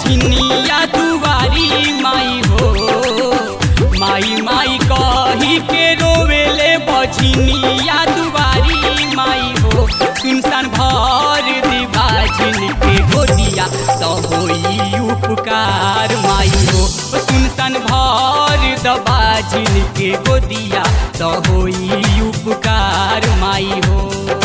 बझनिया दुआरी माई हो माई माई कही के रोवेले बझनिया दुआरी माई हो सुनसान भर दिबाजिन के गोदिया तो होई उपकार माई हो सुनसान भर दबाजिन के गोदिया तो होई उपकार माई हो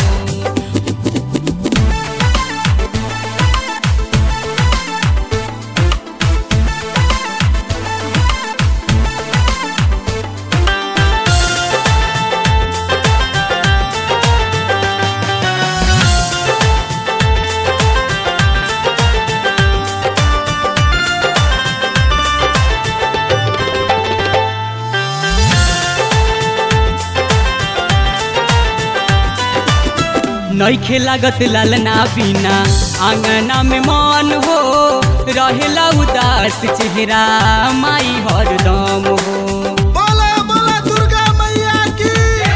नईखे लागत लालना बिना आंगना में मन हो रहेला उदास चेहरा माई हरदम हो बोला बोला दुर्गा मैया की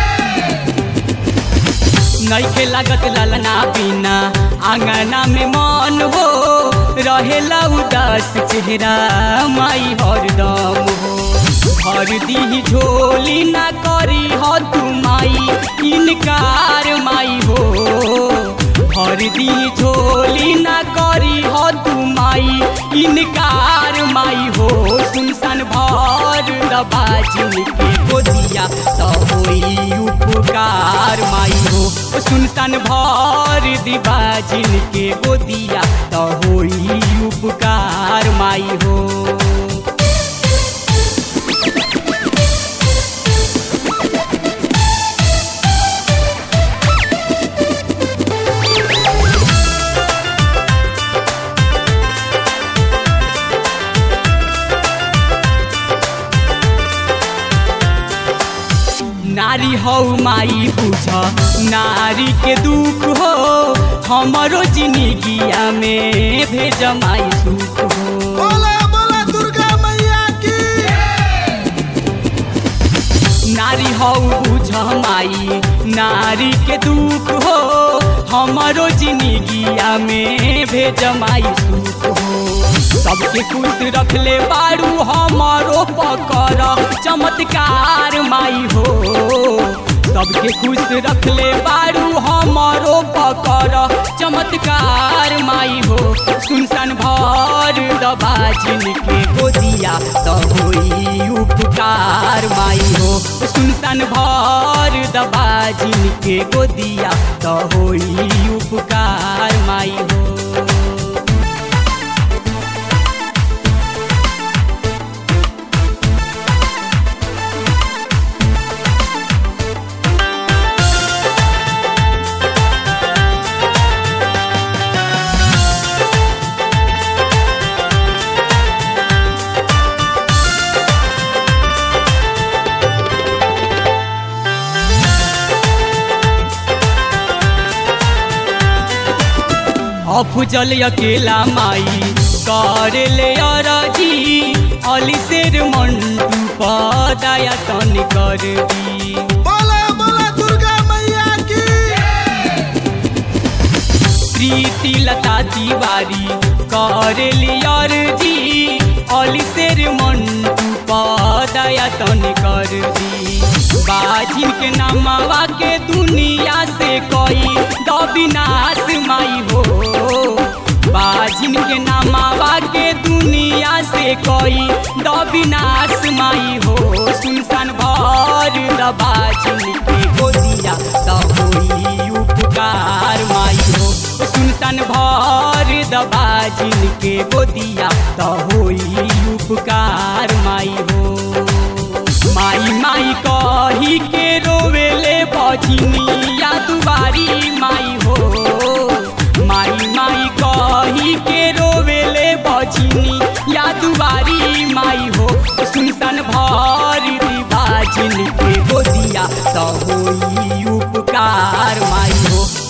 नईखे लागत लालना बिना आंगना में मन हो रहेला उदास चेहरा माई हरदम हो हर दी झोली ना करी हो तू माई इनकार माई हो हर दी झोली ना करी हो तू माई इनकार माई हो सुनसान भर दबाजिन के गोदिया तो होई उपकार माई हो सुनसान भर दिबाजिन के गोदिया तो होई उपकार माई हो नारी हौ माई बुझ नारी के दुख हो हमरो जिंदगिया में भेज माई सुख हो बोला बोला दुर्गा मैया की नारी हौ बुझ माई नारी के दुख हो हमरो जिंदगिया में भेज माई सुख हो सबके खुश रखले बारू हमारो पकर चमत्कार माई हो सबके खुश रखले बारू हमारो पकर चमत्कार माई हो सुनसान भर दबाजिन के गोदिया तो होई उपकार माई हो सुनसान भर दबाजिन के गोदिया तो होई उपकार माई हो अफजल अकेला माई करे ले अरजी अली शेर मंटू पदाया तन कर दी बोला बोला दुर्गा मैया की प्रीति लता तिवारी करे ले अरजी अली शेर मंटू पदाया तन कर दी बाजिन के नामवा के दुनिया से कोई दबिनाश माई हो बाजिन के नामावा के दुनिया से कोई दबिनाश माई हो सुनसान भर दबाजिन के गोदिया तो होई उपकार माई हो सुनसान भर दबाजिन के गोदिया तो होई उपकार माई हो माई माई कही के रोवेले बझनिया दुबारी माई हो माई माई कही के रोवेले बझनी या दुबारी माई हो सुनसान भर बाजिन के गोदिया तो होई उपकार माई हो